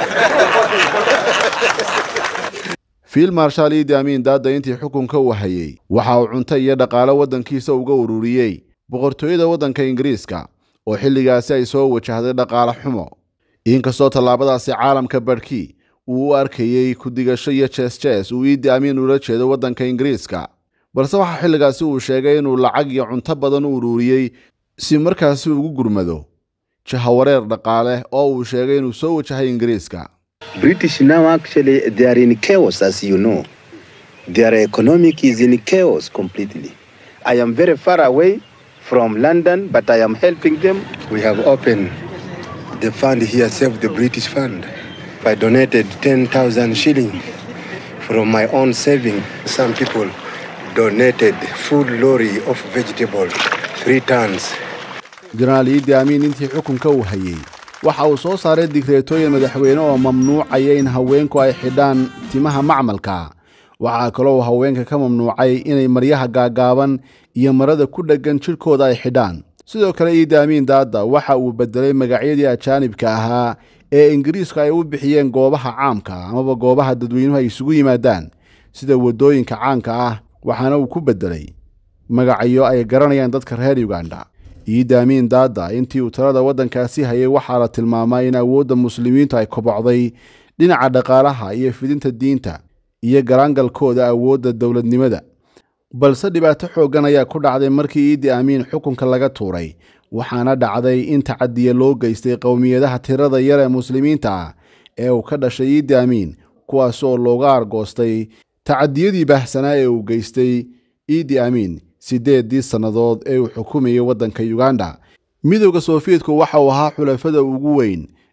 S1: fiil marshaal iidi amiin daada intii xukunka uu hayey waxa uu cunto iyo dhaqaalo waddankiisa uga ururiyey boqortooyada waddanka ingiriiska oo xilligaasi ay soo wajahday dhaqaale xumo inkastoo tallaabadaasi caalamka badhkii uu u arkayey ku-digasho iyo jees-jees uu iidi amiin ula jeedo waddanka ingiriiska balse waxaa xilligaasi uu sheegay inuu lacag iyo cunto badan u ururiyey si markaasi ugu gurmado jahawareer dhaqaale oo uu sheegay inuu soo wajahay ingiriiska
S2: British now actually they are in chaos, as you know. Their economic is in chaos completely. I am very far away from London, but I am helping them.
S7: We have opened the fund here, Save the British Fund.
S2: I donated 10,000 shillings from my own saving. Some people donated full lorry of vegetables, three tons.
S1: jenaraal iidi amiin intii xukunka uu hayey waxa uu soo saaray digreetooyin madaxweyne oo mamnuucaya in haweenku ay xidhaan timaha macmalka waxaa kaloo uu haweenka ka mamnuucay inay maryaha gaagaaban iyo marada ku dheggan jidhkooda ay xidhaan sidoo kale iidi amiin daada waxa uu beddelay magacyadii ajaanibka ahaa ee ingiriisku ay u bixiyeen goobaha caamka amaba goobaha dadweynuhu ay isugu yimaadaan sida waddooyinka caanka ah waxaana uu ku beddelay magacyo ay garanayaan dadka reer yuganda iidi amiin daada intii uu talada waddankaasi hayay waxaa la tilmaamay in awoodda muslimiintu ay kobocday dhinaca dhaqaalaha iyo fidinta diinta iyo garaangalkooda awoodda dowladnimada balse dhibaato xooggan ayaa ku dhacday markii iidi amiin xukunka laga tuuray waxaana dhacday in tacadiya loo geystay qowmiyadaha tirada yar ee muslimiinta ah ee uu ka dhashay iidi amiin kuwaas oo looga argoostay tacadiyadii baahsanaa ee uu geystay iidi amiin siddeeddii sannadood ee uu xukumayay waddanka yuganda midowda sofiyeetku waxa uu ahaa xulafada ugu weyn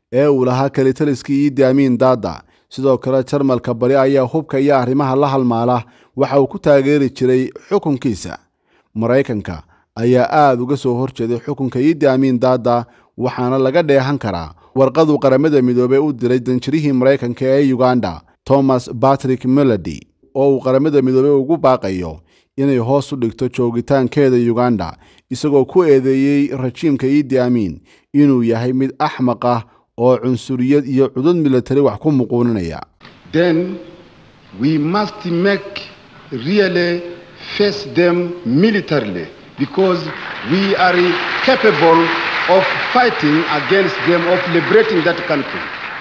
S1: ee uu lahaa kelitaliskii iidi amiin daada sidoo kale jarmalka bari ayaa hubka iyo arrimaha la halmaala waxa uu ku taageeri jiray xukunkiisa maraykanka ayaa aad uga soo horjeeday xukunka iidi amiin daada waxaana laga dheehan karaa warqaduu qaramada midoobey u diray danjirihii maraykanka ee uganda thomas batrick melody oo uu qaramada midoobey ugu baaqayo inay hoos u dhigto joogitaankeeda uganda isagoo ku eedeeyey rajiimka iidi amiin inuu yahay mid axmaq ah oo cunsuriyad iyo cudud militari wax ku muquuninaya
S17: then we must make really face them militarily because we are capable of fighting against them of liberating that country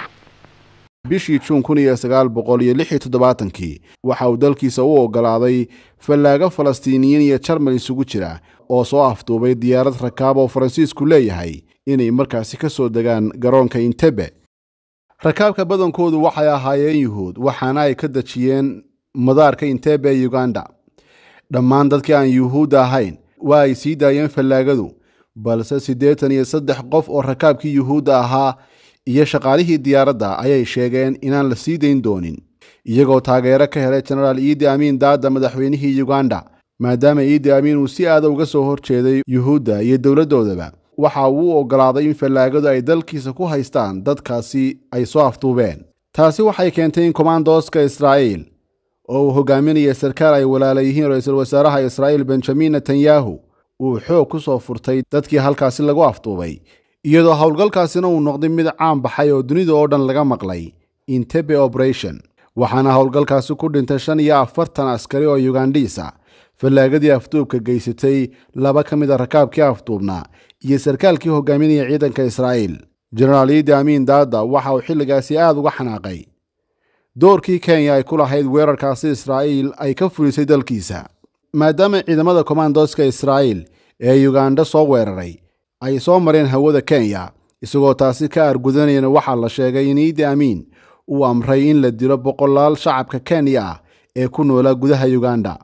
S1: bishii juun kun iyo sagaal boqol iyo lix iyo toddobaatankii waxa uu dalkiisa u oggolaaday fallaago falastiiniyiin iyo jarmal isugu jira oo soo afduubay diyaarad rakaab oo faransiisku leeyahay inay markaasi ka soo degaan garoonka intebe rakaabka badankoodu waxay ahaayeen yuhuud waxaana ay ka dejiyeen madaarka intebe ee uganda dhammaan dadkii aan yuhuudda ahayn waa ay sii daayeen fallaagadu balse siddeetan iyo saddex qof oo rakaabkii yuhuudda ahaa iyo shaqaalihii diyaaradda ayay sheegeen inaan la sii dayn doonin iyagoo taageero ka helay jenaraal iidi amiin daada madaxweynihii uganda maadaama iidi amiin uu si aada uga soo horjeeday yuhuudda iyo dowladdoodaba waxa uu u oggolaaday in fallaagadu ay dalkiisa ku haystaan dadkaasi ay soo afduubeen taasi waxay keentay in kommandoska israa'iil oo uu hogaaminaya sarkaal ay walaala yihiin ra-iisul wasaaraha israa'iil benjamin netanyahu uu xoog ku soo furtay dadkii halkaasi lagu afduubay iyadoo howlgalkaasina uu noqday mid caan baxay oo dunida oo dhan laga maqlay intebe operation waxaana howlgalkaasi ku dhintay shan iyo afartan askari oo yugandhiisa fallaagadii afduubka geysatay laba ka mid a rakaabkii afduubnaa iyo sarkaalkii hogaaminaya ciidanka israa'iil jenaraal iidi amiin daada waxa uu xilligaasi aad uga xanaaqay doorkii kenya ay ku lahayd weerarkaasi israa'iil ay ka fulisay dalkiisa maadaama ciidamada kommandoska israa'iil ee yuganda soo weeraray ay soo mareen hawada kenya isagoo taasi ka argudanayana waxaa la sheegay in iidi amiin uu amray in la dilo boqolaal shacabka kenya ah ee ku noolaa gudaha uganda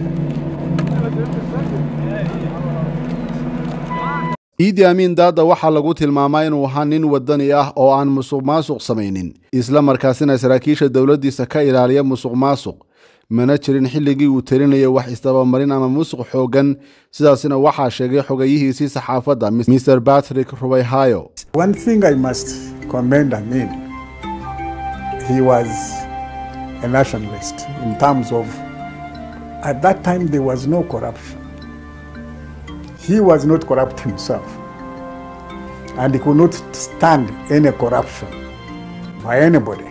S1: iidi amiin daada waxaa lagu tilmaamaa inuu ahaa nin wadani ah oo aan musuq maasuq samaynin isla markaasina saraakiisha dowladdiisa ka ilaaliya musuq maasuq mana jirin xilligii uu telinayo wax isdabamarin ama musuq xooggan sidaasina waxaa sheegay xogeyihiisii saxaafadda mr patrick rubayhayo
S20: One thing I must commend Amin, he was a nationalist in terms of, at that time there was no corruption. He was not corrupt himself, and he could not stand any corruption by anybody.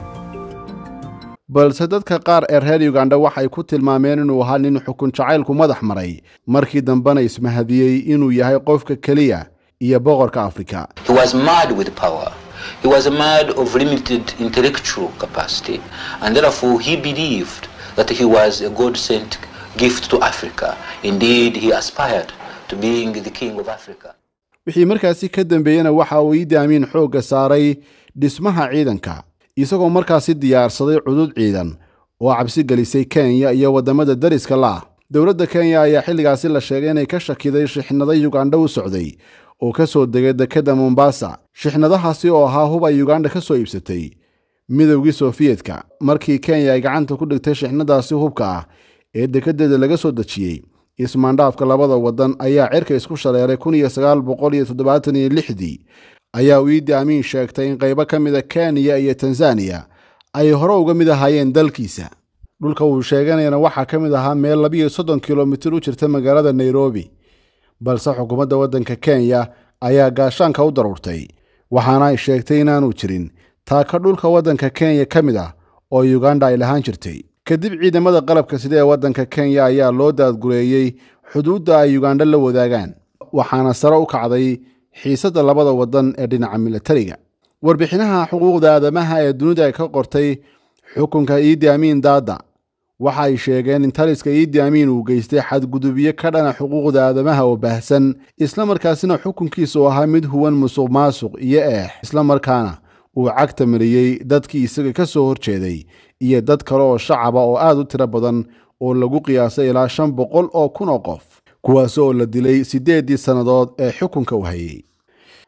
S1: balse dadka qaar ee reer uganda waxay ku tilmaameen inuu ahaa nin xukun jacaylku madax maray markii dambena ismahadiyey inuu yahay qofka keliya iyo boqorka afrika
S21: He was mad with power. He was a man of limited intellectual capacity, and therefore he believed that he was a God sent gift to Africa. Indeed, he aspired to being the king of Africa.
S1: wixii markaasi ka dambeeyena waxa uu iidi amiin xoogga saaray dhismaha ciidanka isagoo markaasi diyaarsaday cudud ciidan oo cabsi gelisay kenya iyo waddamada dariska la ah dowladda kenya ayaa xilligaasi la sheegay inay ka shakiday shixnado yuganda u socday oo ka soo degay dekedda mombasa shixnadahaasi oo ahaa hub ay yuganda ka soo iibsatay midowgii sofiyetka markii kenya ay gacanta ku dhigtay shixnadaasi hubka ah ee dekedeeda laga soo dejiyey ismaandhaafka labada waddan ayaa cirka isku shaleeray kun iyo sagaal boqol iyo toddobaatan iyo lixdii ayaa uu iidi amiin sheegtay in qaybo ka mida kenya iyo tanzaniya ay hore uga mid ahaayeen dalkiisa dhulka uu sheeganayana waxaa ka mid ahaa meel labiyo soddon kilomitir u jirta magaalada nairobi balse xukuumadda waddanka kenya ayaa gaashaanka u daruurtay waxaana ay sheegtay inaanu jirin taaka dhulka waddanka kenya ka mid ah oo uganda ay lahaan jirtay kadib ciidamada qalabka sida ee waddanka kenya ayaa loo daadgureeyey xuduudda ay uganda la wadaagaan waxaana sare u kacday xiisadda labada waddan ee dhinaca milatariga warbixinaha xuquuqda aadamaha ee dunida ay ka qortay xukunka iidi amiin daada waxa ay sheegeen in taliska iidi amiin uu geystay xadgudubyo ka dhana xuquuqda aadamaha oo baahsan islamarkaasina xukunkiisu ahaa mid huwan musuq maasuq iyo eex islamarkaana uu cagta mariyey dadkii isaga ka soo horjeeday iyo dad kale oo shacaba oo aad u tiro badan oo lagu qiyaasay ilaa shan boqol oo kun oo qof kuwaas oo la dilay siddeeddii sannadood ee xukunka u hayay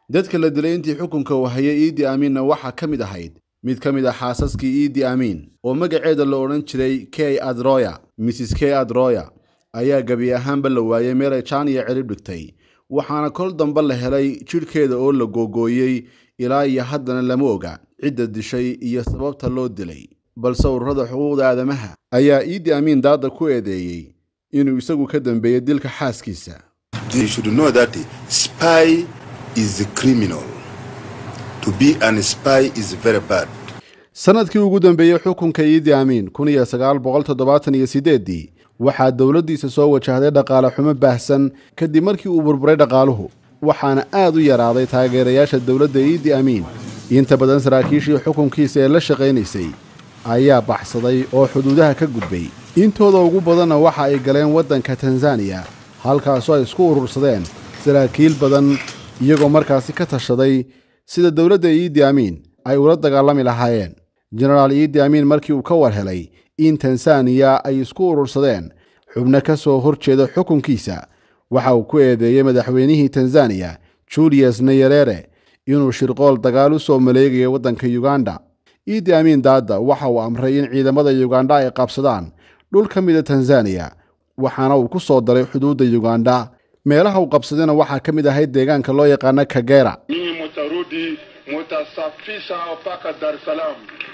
S1: dadka la dilay intii xukunka uu hayay iidi amiinna waxaa ka mid ahayd mid ka mid a xaasaskii iidi amiin oo magaceeda la odhan jiray k adroya mrs k adroya ayaa gebi ahaanba la waayey meelay jaan iyo cirib dhigtay waxaana kol dambe la helay jidhkeeda oo la googooyey ilaa iyo haddana lama oga cidda dishay iyo sababta loo dilay balse ururada xuquuqda aadamaha ayaa iidi amiin daada ku eedeeyey inuu isagu ka dambeeyey dilka xaaskiisa
S7: You should know that spy is a criminal. To be an spy is very bad.
S1: sanadkii ugu dambeeyey xukunka iidi amiin kun iyo sagaal boqol toddobaatan iyo sideeddii waxaa dowladdiisa soo wajahday dhaqaale xumo baahsan kadib markii uu burburay dhaqaaluhu waxaana aad u yaraaday taageerayaasha dowladda iidi amiin inta badan saraakiishii xukunkiisa ee la shaqaynaysay ayaa baxsaday oo xuduudaha ka gudbay intooda ugu badanna waxa ay galeen waddanka tanzaniya halkaasoo ay isku urursadeen saraakiil badan iyagoo markaasi ka tashaday sida dowladda iidi amiin ay ula dagaalami lahaayeen jenaraal iidi amiin markii uu ka war helay in tanzaniya ay isku urursadeen xubno ka soo hor jeeda xukunkiisa waxa uu ku eedeeyey madaxweynihii tanzaniya julius nayerere inuu shirqool dagaal u soo maleegayo waddanka yuganda iidi amiin daada waxa uu amray in ciidamada yuganda ay qabsadaan dhul ka mida tanzaniya waxaana uu ku soo daray xuduudda yuganda meelaha uu qabsadayna waxaa ka mid ahayd deegaanka loo yaqaana kagera
S19: Ninyi mutarudi mutasafisha mpaka Dar es Salaam.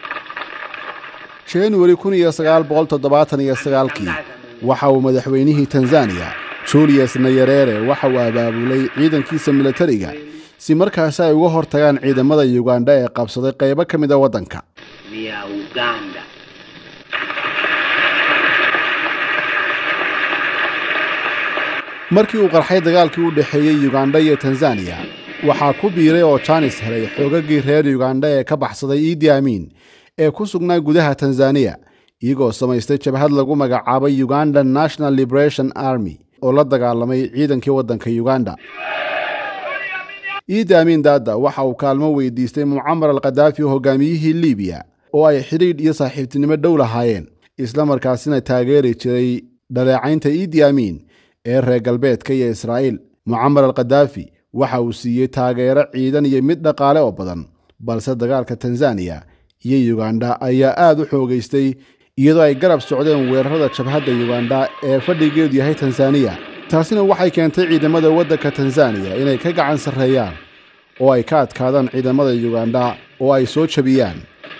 S1: januari kun iyo sagaal boqol toddobaatan iyo sagaalkii waxa uu madaxweynihii tanzaniya julius nayerere waxa uu abaabulay ciidankiisa militariga si markaasi ay uga hor tagaan ciidamada yuganda ee qabsaday qaybo ka mid a waddanka
S3: ni ya Uganda.
S1: markii uu qarxay dagaalkii u dhexeeyey yuganda iyo tanzaniya waxaa ku biiray oo jaanis helay xoogagii reer yuganda ee ka baxsaday iidi amiin ee ku sugnaa gudaha tanzaniya iyagoo samaystay jabhad lagu magacaabay uganda national liberation army oo la dagaalamay ciidankii waddanka uganda iidi amiin daada waxa uu kaalmo weydiistay mucamar al khadaafi hogaamiyihii liibiya oo ay xidhiidh iyo saaxiibtinimo dhow lahaayeen isla markaasina taageeri jiray dhaleecaynta iidi amiin ee reer galbeedka iyo israa'iil mucamar al khadaafi waxa uu siiyey taageero ciidan iyo mid dhaqaale oo badan balse dagaalka tanzaniya iyo yuganda ayaa aad u xoogaystay iyadoo ay garab socdeen weerarada jabhadda yuganda ee fadhigeedu yahay tanzaniya taasina waxay keentay ciidamada waddanka tanzaniya inay ka gacan sarreeyaan oo ay ka adkaadaan ciidamada yuganda oo ay soo jabiyaan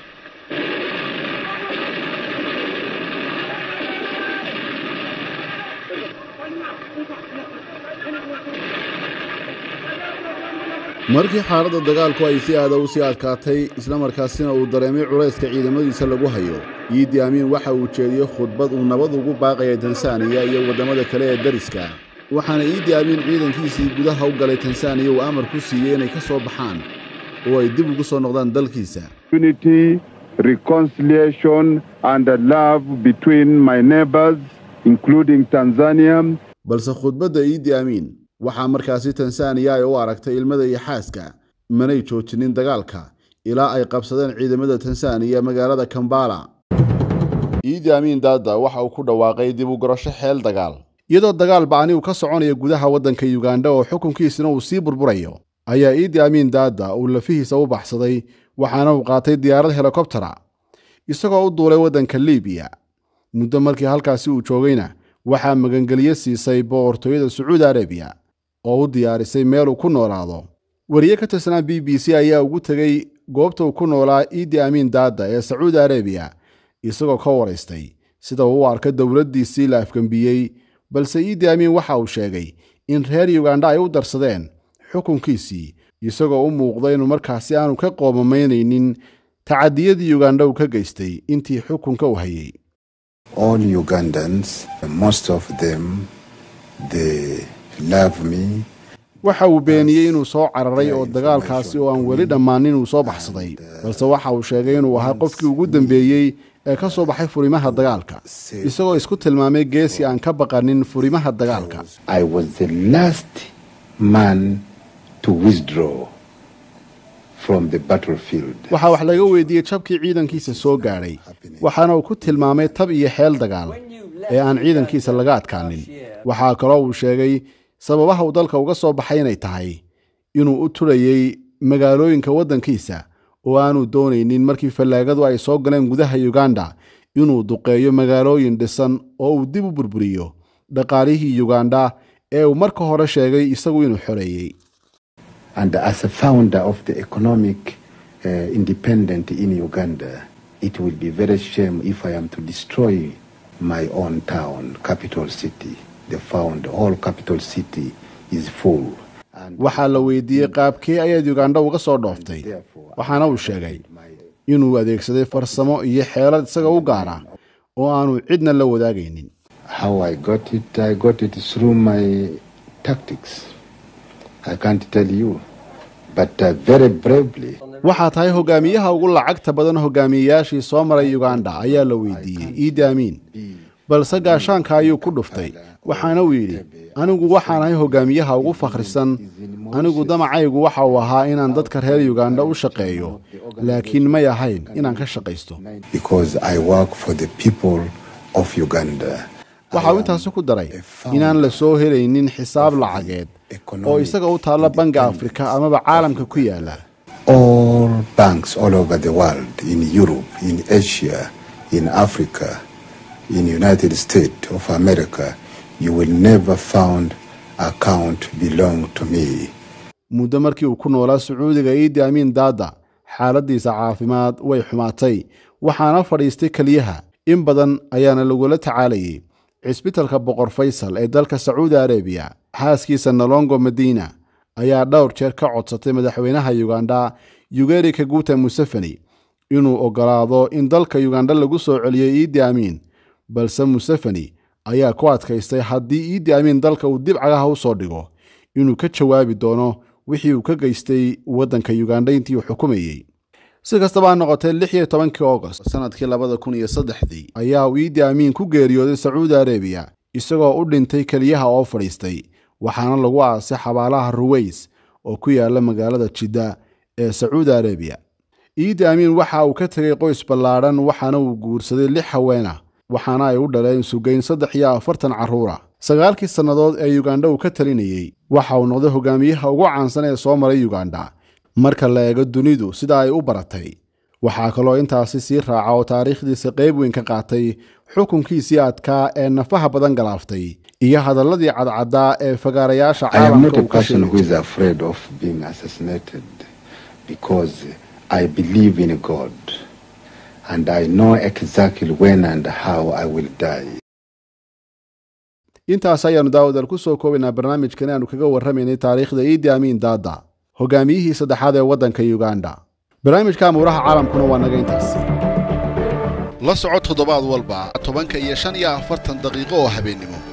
S1: markii xaaladda dagaalku ay si aada u sii adkaatay islamarkaasina uu dareemay culayska ciidamadiisa lagu hayo iidi amiin waxa uu jeediyey khudbad uu nabad ugu baaqaya tansaaniya iyo waddamada kale ee dariska waxaana iidi amiin ciidankiisii gudaha u galay tansaaniya uu amar ku siiyey inay ka soo baxaan oo ay dib ugu soo noqdaan dalkiisa
S19: Unity, reconciliation, and love between my neighbors, including Tanzania.
S1: balse khudbadda iidi amiin waxaa markaasi tansaaniya ay u aragtay ilmada iyo xaaska manay joojinin dagaalka ilaa ay qabsadeen ciidamada tansaaniya magaalada kambala iidi amiin daada waxa uu ku dhawaaqay dib u gorasho xeel dagaal iyadoo dagaal bacni uu ka soconayo gudaha waddanka yuganda oo xukunkiisina uu sii burburayo ayaa iidi amiin daada uu lafihiisa u baxsaday waxaana uu qaatay diyaarad helikobtera isagoo u duulay waddanka liibiya muddo markii halkaasi uu joogayna waxaa magangelyo siisay boqortooyada sacuudi arabiya oo u diyaarisay meel uu ku noolaado wariye ka tirsanaa b b c ayaa ugu tegey goobta uu ku noolaa iidi amiin daada ee sacuudi arabiya isagoo ka waraystay sida uu u arka dowladdiisii la afgembiyey balse iidi amiin waxa uu sheegay in reer yuganda ay u darsadeen xukunkiisii isagoo u muuqda inuu markaasi aanu ka qoomamaynaynin tacadiyadii yuganda uu ka geystay intii xukunka u hayay
S7: All Ugandans, most of them, they love me.
S1: waxa uu beeniyey inuu soo cararay oo dagaalkaasi oo aan weli dhammaanin uu soo baxsaday balse waxa uu sheegay inuu ahaa qofkii ugu dambeeyey ee ka soo baxay furimaha dagaalka isagoo isku tilmaamay geesi aan ka baqanin furimaha dagaalka
S7: I was the last man to withdraw from the battlefield.
S1: waxaa wax laga weydiiyey jabkii ciidankiisa soo gaadhay waxaana uu ku tilmaamay tab iyo xeel dagaal ee aan ciidankiisa laga adkaanin waxaa kaloo uu sheegay sababaha uu dalka uga soo baxay inay tahay inuu u turayey magaalooyinka waddankiisa oo aanu doonaynin markii fallaagadu ay soo galeen gudaha uganda inuu duqeeyo magaalooyin dhisan oo uu dib u burburiyo dhaqaalihii uganda ee uu marka hore sheegay isagu inuu xoreeyey
S2: And as a founder of the economic uh, independent in Uganda, it will be very shame if I am to destroy my own town, capital city. The found whole capital city is full.
S1: waxaa la weydiiyey qaabkee ayaad uganda uga soo dhooftay waxaana uu sheegay inuu adeegsaday farsamo iyo xeelad isaga u gaara oo aanu cidna la wadaagaynin
S2: How I got it, I got it through my tactics. I can't tell you, but uh, very bravely.
S1: waxaa tahay hogaamiyaha ugu lacagta badan hogaamiyeyaashii soo maray uganda ayaa la weydiiyey iidi amiin balse gaashaanka ayuu ku dhuftay waxaana uu yidhi anigu waxaan ahay hogaamiyaha ugu fakhrisan anigu damacaygu waxa uu ahaa inaan dadka reer uganda u shaqeeyo laakiin may ahayn inaan ka shaqaysto
S2: because I work for the people of Uganda.
S1: waxa uu intaasi ku daray inaan la soo helaynin xisaab lacageed oo isaga u taalla banga afrika amaba caalamka ku yaala
S2: All banks all over the world, in Europe, in Asia, in Africa, in United States of America, you will never found account belong to me.
S1: muddo markii uu ku noolaa sacuudiga iidi amiin daada xaaladiisa caafimaad way xumaatay waxaana fadhiistay keliyaha in badan ayaana lagula tacaalayay cisbitalka boqor faysal ee dalka sacuudi arabiya xaaskiisa nolongo madiina ayaa dhowr jeer ka codsatay madaxweynaha uganda yugeri kaguta museveni inuu ogolaado in dalka uganda lagu soo celiyo iidi amiin balse museveni ayaa ku adkaystay haddii iidi amiin dalka uu dib cagaha u soo dhigo inuu ka jawaabi doono wixii uu ka geystay waddanka uganda intii uu xukumayey si kastaba ha noqotee lix iyo tobankii agost sanadkii labada kun iyo saddexdii ayaa uu iidi amiin ku geeriyooday sacuudi arabiya isagoo u dhintay keliyaha oo fadhiistay waxaana lagu aasay xabaalaha ruweys oo ku yaala magaalada jidda ee sacuudi arabiya iidi amiin waxa uu ka tegay qoys ballaadhan waxaana uu guursaday lix haweena waxaana ay u dhaleen sugayn saddex iyo afartan carruura sagaalkii sannadood ee uganda uu ka talinayey waxa uu noqday hogaamiyaha ugu caansan ee soo maray uganda marka la eego dunidu sida ay u baratay waxaa kaloo intaasi sii raaca oo taariikhdiisa qayb weyn ka qaatay xukunkiisii adkaa ee nafaha badan galaaftay iyo hadalladii cadcaddaa ee fagaarayaasha
S2: I am not
S1: caalamka
S2: a
S1: uu ka
S2: person who
S1: sheegay
S2: is afraid of being assassinated because I believe in God and I know exactly when and how I will die.
S1: intaas ayaanu daawadal ku soo koobaynaa barnaamijkan aanu kaga warramaynay taariikhda iidi amiin daada hogaamiyihii saddexaad ee waddanka uganda barnaamijka amuuraha caalamkuna waa naga intaasi la soco toddobaad walba tobanka iyo shan iyo afartan daqiiqo oo habeennimo